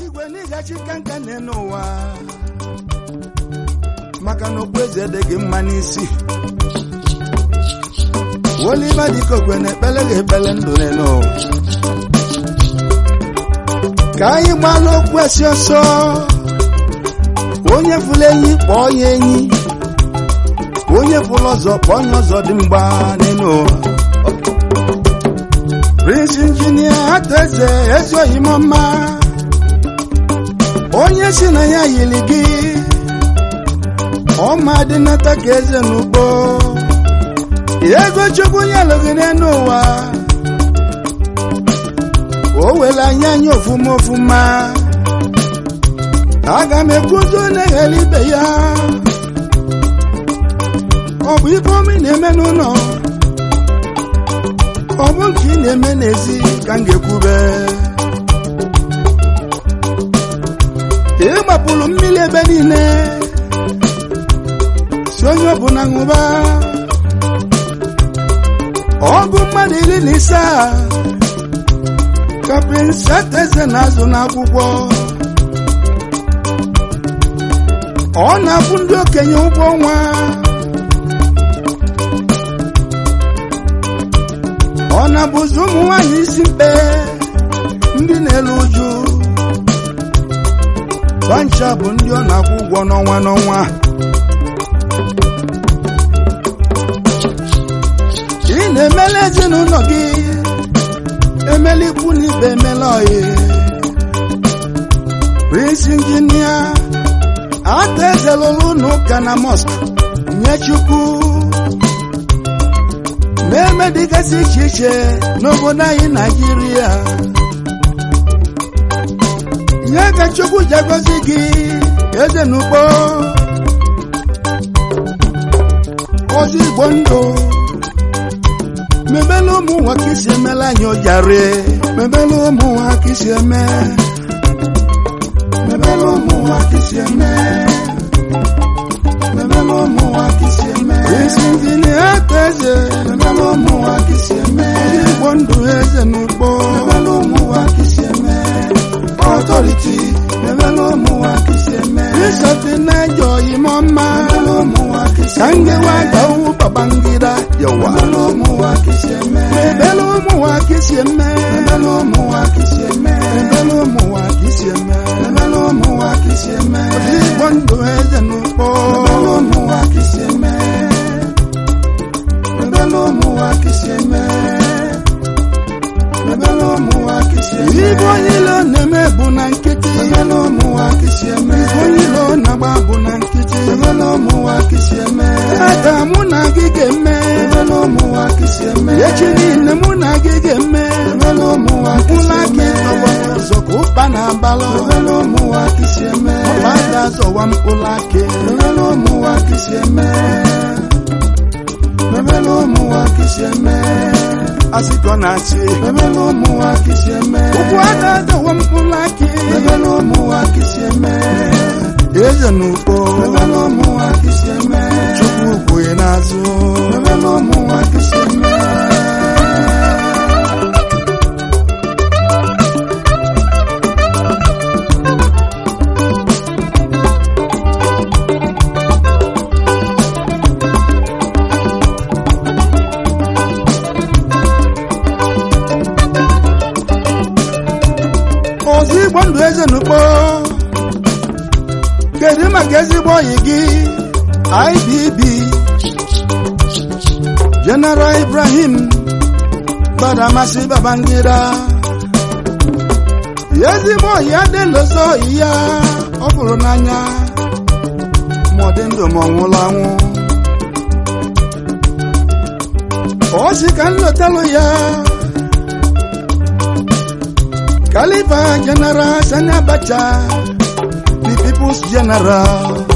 igwe n'ịgachi kanka n'ụwa maka na okpueze adịghị mma n'isi Oliver Dikokwe na-ekpele ga-ekpele ndụ n'ụwa ka anyị gbalụ okwu esi ọsọ onye fụrụ enyi kpọọ ya enyi onye fụrụ ọzọ kpọọ ya ọzọ dị mgba n'elu ụwa Prince Injinia Ataeze ezoghị m mma onye si na ya yiri gị ọma dị nata ka eze n'ugbo ego chukwu nyelụ gị n'elu ụwa o were anya anya ofuma ofuma aga m ekwuzo na-eghele ibe ya ọ bụ ife omi na-eme n'ụlọ ọ bụ nke ị na-eme n'ezi ka m ga-ekwube ị gbapụrụ mmiri ebe niile si onye ọbụla ṅụba ọgụ mmadụ iri na ise a ka Prince Ataeze na-azụ n'akwụkwọ ọ na-akwụ ndị okenye ụgwọ ọnwa ọ na-abụzi ụmụ nwanyị isi mkpe ndị na-elu uju bancha bụ ndị ọ na-akwụ ụgwọ n'ọnwa n'ọnwa ị na-emela ezinụlọ gị emela ikwu na ibe emela oyi Prince Injinia Ataeze lụrụ n'ụka na mosque nye Chukwu na-eme dịgasị iche iche n'obodo anyị Naijiria nye ka Chukwu ji agọzi gị eze n'ugbo ozi Igbo ndụ mebela ụmụ nwa ka isi emela anyị ojari mebela ụmụ nwa ka isi eme mebela ụmụ nwa ka isi eme mebela ụmụ nwa ka isi eme Prince Injinia Ataeze mebela ụmụ nwa ka isi eme igbo ndụ eze n'ugbo mebela ụmụ nwa ka isi eme ọtọriti mebela ụmụ nwa ka isi eme Bishọp na-eje oyimo mma mebela ụmụ nwa ka isi eme ka ngewa gawu Babangida yawa mebela ụmụ nwa ka isi eme mebela ụmụ nwa ka isi eme mebela ụmụ nwa ka isi eme mebela ụmụ nwa ka isi eme mebela ụmụ nwa ka isi eme igbo ndụ eze n'ugbo mebela ụmụ nwa ka isi eme mebela ụmụ nwa ka isi eme mebela ụmụ nwa ka isi eme ibe onye ilo na-eme bụ na nkịtị mebela ụmụ nwa ka isi eme ibe onye ilo na-agba bụ na nkịtị mebela ụmụ nwa ka isi eme aka mụ na gị ga-eme mebela ụmụ nwa ka isi eme echi niile mụ na gị ga-eme mebela ụmụ nwa ka isi eme ụzọ ka ụkpa na-abalụ mebela ụmụ nwa ka isi eme ọba ga-azọwa mkpụrụ akị mebela ụmụ nwa ka isi eme mebela ụmụ nwa ka isi eme asịkọ na-asị mebela ụmụ nwa ka isi eme ụkwụ aka azọwa mkpụrụ akị mebela ụmụ nwa ka isi eme eze n'ugbo mebela ụmụ nwa ka isi eme chukwu ugwu n'azụ mebela ụmụ nwa ka isi eme ozi igbo ndụ eze n'ugbo kedu maka ezigbo oyi gị IBB General Ibrahim Badamasi Babangida ezigbo oyi adịlozo oyi ya ọ fụrụ n'anya ma ọ dị ndụ ma ọ nwụrụ anwụ ọ sị ka nlotalụ ya Khalifa General Sani Abacha the people's general